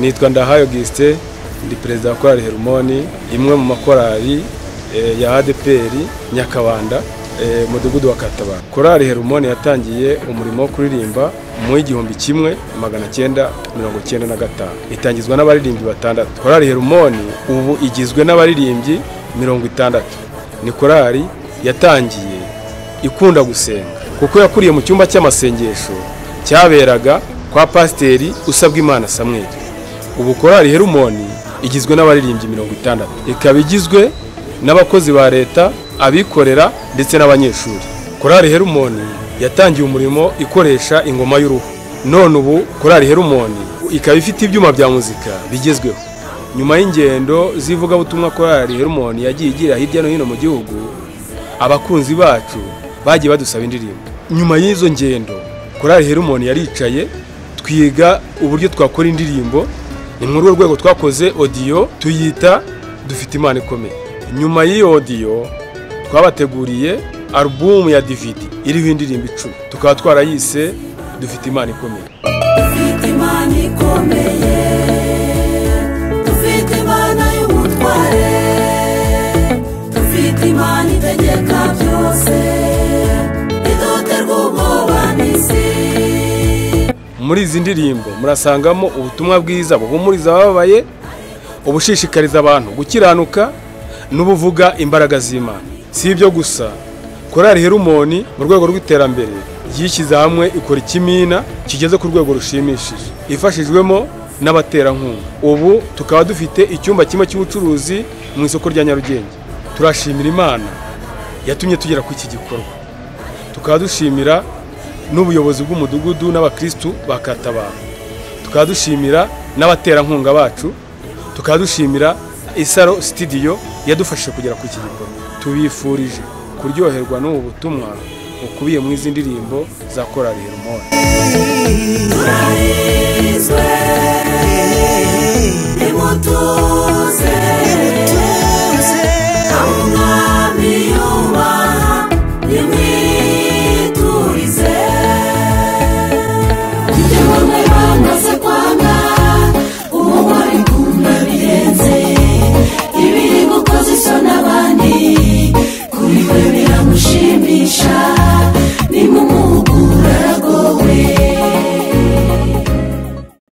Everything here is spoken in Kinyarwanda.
nitwa Ndahayo Augustin ndi perezida wa korali Herumoni imwe mu makorali eh, ya ADPR Nyakabanda eh, mudugudu wa Katabara korali Herumoni yatangiye umurimo wo kuririmba mu igihumbi kimwe magana cyenda mirongo cyenda na gatanu itangizwa n'abaririmbyi batandatu korali Herumoni ubu igizwe n'abaririmbyi mirongo itandatu ni korali yatangiye ikunda gusenga kuko yakuriye mu cyumba cy'amasengesho cyaberaga kwa pasiteri usabwa imana samweli ubu korali herumoni igizwe n'abaririmbyi mirongo itandatu ikaba igizwe n'abakozi ba leta abikorera ndetse n'abanyeshuri korali herumoni yatangiye umurimo ikoresha ingoma y'uruhu none ubu korali herumoni ikaba ifite ibyuma bya muzika bigezweho nyuma y'ingendo z'ivugabutumwa korali herumoni yagiye igira hirya no hino mu gihugu abakunzi bacu bagiye badusaba indirimbo nyuma y'izo ngendo korali herumoni yaricaye twiga uburyo twakora indirimbo ni muri urwo rwego twakoze odiyo tuyita dufite imana ikomeye nyuma y'iyo odiyo twabateguriye alubumu ya dividi iriho indirimbo icumi tukaba twarayise dufite imana ikomeye Dufite imana ikomeye dufite imana y'ubutware dufite imana itegeka byose idoterwa ubwoba n'isi muri izi ndirimbo murasangamo ubutumwa bwiza buhumuriza abababaye ubushishikariza abantu gukiranuka n'ubuvuga imbaraga z'imana si ibyo gusa korali herumoni mu rwego rw'iterambere yishyize hamwe ikora ikimina kigeze ku rwego rushimishije ifashijwemo n'abaterankunga ubu tukaba dufite icyumba kimwe cy'ubucuruzi mu isoko rya nyarugenge turashimira imana yatumye tugera ku iki gikorwa tukaba dushimira n'ubuyobozi bw'umudugudu n'abakirisitu ba katabara tukaba dushimira n'abaterankunga bacu tukaba dushimira isaro sitidiyo yadufashije kugera ku iki gikorwa tubifurije kuryoherwa n'ubu butumwa bukubiye mu izi ndirimbo za korali herumoni turarizwe nimutuze